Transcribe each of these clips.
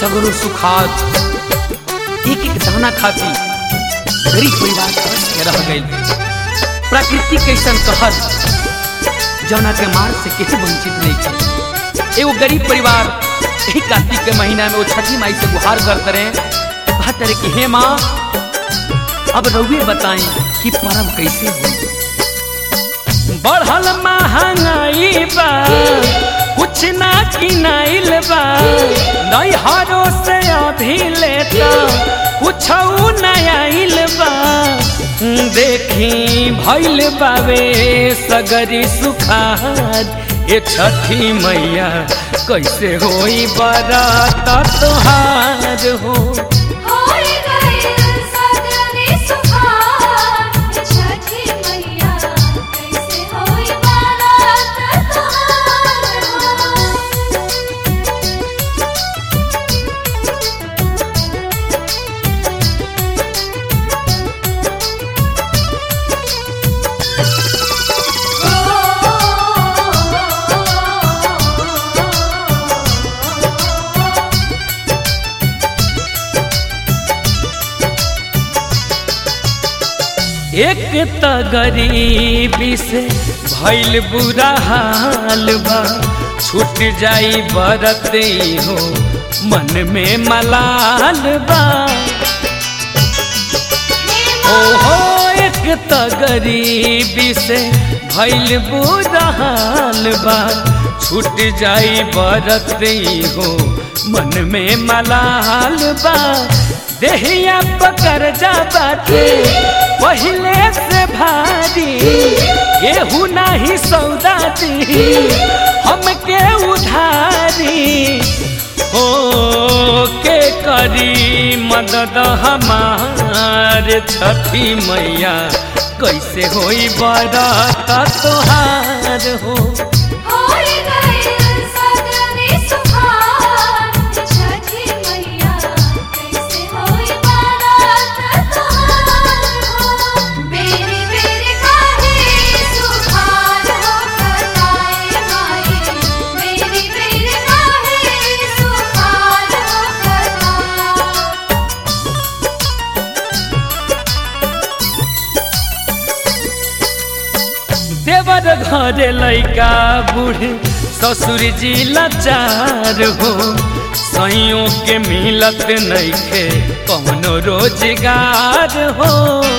सगरो सुखात एक एक दाना खाती गरीब परिवार तरस के रह गई प्रकृति कैसन कहर जौना के मार से केहू वंचित नहीं थे एगो गरीब परिवार यही कार्तिक के महीना में वो छठी माई से गुहार करते रहे कहते रहे कि हे माँ अब रउए बताई कि परम कैसे हो बढ़ल महंगाई बा कुछ ना किनाइल बा नैहरों से अभी लेता कुछ नयाइल बा देखी भैल बावे सगरी सुखार ए छठी मैया कैसे होई बरात तोहार हो होई गइल सगरे सुखार छठी मैया कैसे होई बारात तोहार हो एक त गरीबी से भइल बुरा हाल बा छूट जाई बरत हो मन में मलाल बा ओहो एक त गरीबी से भइल बुरा हाल बा छूट जाई बरत हो मन में मलाल बा देहिया पकड़ जा बाटे पहले से भारी केहू नाही सौदा दी हमके उधारी हो के करी मदद हमार छठी मैया कैसे होई बरात तोहार हो होई गइल सगरे सुखार छठी मैया कैसे होई बारात तोहार हो बेरी बेरी काहे सुखार हो कटाए माई बेरी बेरी काहे सुखार हो कटाए देवर घरे लैका बूढ़ ससुर जी लाचार हो सैयों के मिलत नइखे कौनो रोजगार हो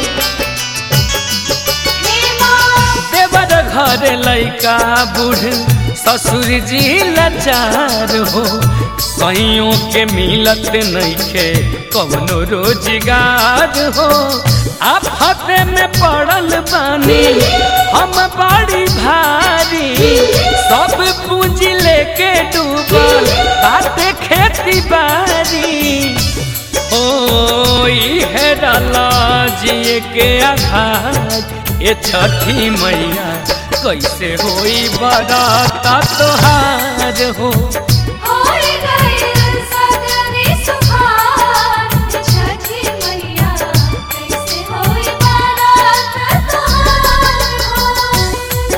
देवर घरे लैका बूढ़ ससुर जी लाचार हो सैयों के मिलत नइखे कौनो रोजगार हो आफत में पड़ल बानी हम बड़ी भारी सब पूंजी लेके डूबल बाटे खेती बारी ओ हेरला जिए के आघात ये छठी मैया कैसे होई बरात तोहार हो होई गइल सगरे सुखार छठी मैया कैसे होई बारात तोहार हो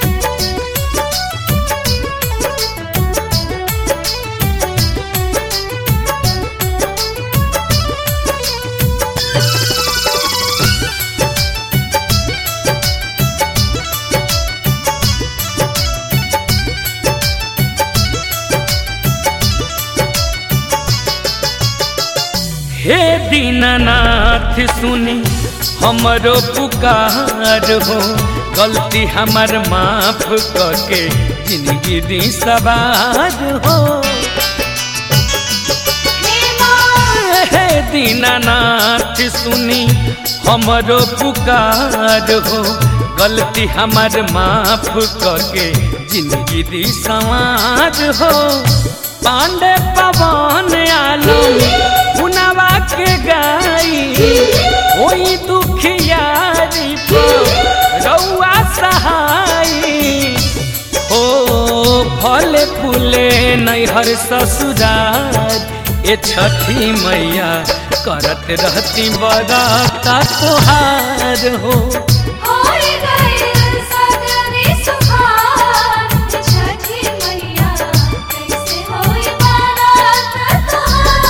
हे दीनानाथ सुनी हमरो पुकार हो गलती हमर माफ करके जिंदगी दी सवार हो हे दीनानाथ सुनी हमरो पुकार हो गलती हमर माफ करके जिंदगी दी सवार हो पांडे पवन आलो पुनवा के गाई ओई दुखियारी पर रउआ सहाई ओ फले फूले नैहर ससुरार ए छठी मैया करत रहती बरात तोहार हो होई गइल सगरे सुखार छठी मैया कैसे होई बारात तोहार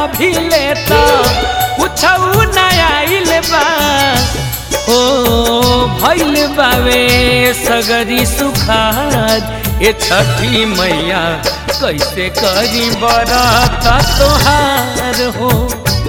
अभी लेता कुछऊ न आइल बा ओ भइल बावे सगरी सुखार ए छठी मैया कैसे करी बरत तोहार हो